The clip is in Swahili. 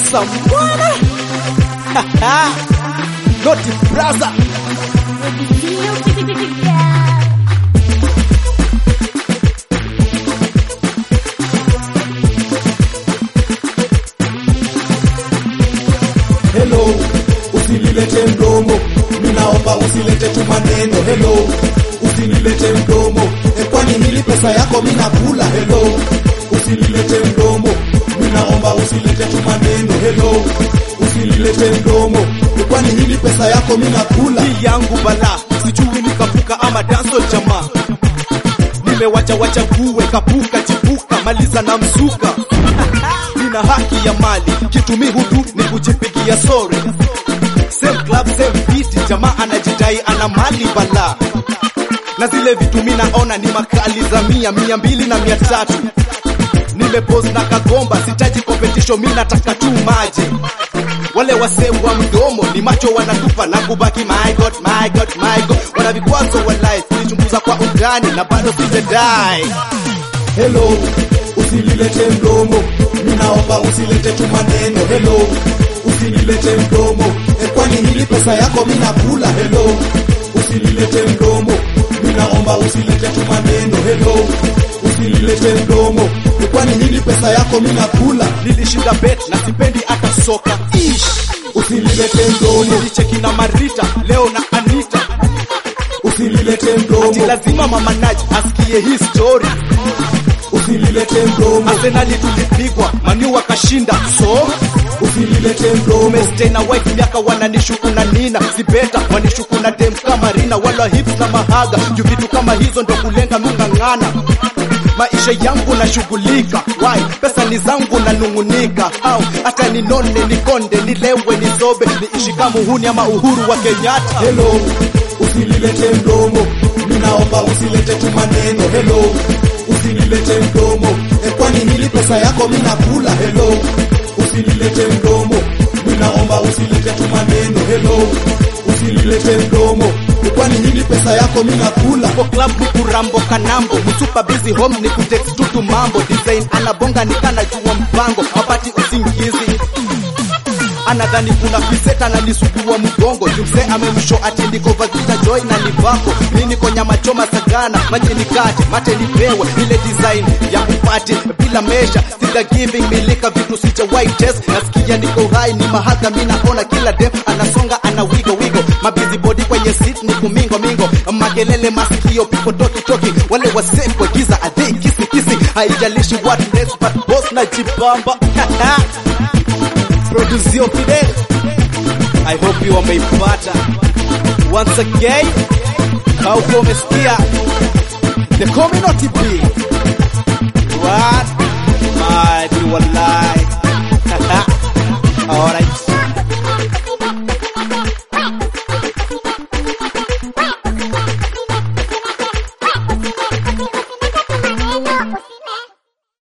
Samwana Noti Braza Hello, usinilete mdomo, ninaomba usilete tu maneno. Hello, usinilete mdomo, e, kwani hili pesa yako mimi nakula. Hello, usinilete mdomo, ninaomba usilete tu maneno. Hello, usinilete mdomo, e, kwani hili pesa yako mimi nakula. hii yangu bala sijui nikapuka ama danso jamaa nimewacha wacha kuwe kapuka chipuka maliza na msuka nina haki ya mali kitumi hutu ni kujipigia sori same club same beat jamaa anajidai ana mali bala na zile vitu mi naona ni makali za mia mia mbili na mia tatu nimepose na kagomba sitaji competition mi nataka tu maji wale wasee wa mdomo ni macho wanatupa na kubaki my god my god my god wana vikwazo walai kulichunguza kwa undani na bado sijadai Hello, usinilete mdomo, ninaomba usilete tu maneno. Hello, usinilete mdomo, e, kwani hili pesa yako mimi nakula. Hello, usinilete mdomo, ninaomba usilete tu maneno. Hello, usinilete mdomo, e, kwani hili pesa yako mimi nakula. nilishinda bet na sipendi hata soka ish Usinilete mdomo, nilicheki na marita leo na anita usinilete ati mdomo, lazima mama Naj asikie hii story usinilete mdomo, arsenali tulipigwa manu wakashinda so usinilete mdomo, umestay na wife miaka wananishuku na nina sibeta wanishuku na dem kama rina wala hips na mahaga juu vitu kama hizo ndo kulenga mung'ang'ana maisha yangu nashughulika wai pesa ni zangu nanung'unika au hata ninone nikonde nilewe nizobe niishi kama uhuni ama uhuru wa kenyatta Hello, usinilete mdomo, ninaomba usilete tu maneno. Hello, usinilete mdomo, e, kwani hili pesa yako mimi nakula. Hello, usinilete mdomo, ninaomba usilete tu maneno. Hello, usinilete mdomo, e, kwani hili pesa yako mimi nakula. Kwa club ni kurambo kanambo msupa busy home ni kutext tutu mambo design anabonga nikana jua mpango mapati usingizi anadhani kuna piseta na nisugua mgongo jumse amemsho ati ndiko vagita joy na nivako mi niko nyama choma sagana maji nikate mate nipewe ile design ya kupati bila mesha sija giving milika vitu sijawahi test nasikia niko hai ni mahaka mi naona kila dem anasonga ana wigo wigo mabizi body kwenye seat ni kumingo mingo makelele masikio pipo toki toki wale wase kwa giza adhe kisi kisi haijalishi what next but boss na jibamba Producio Fidel I hope you wameipata once again kauko umesikia the community B what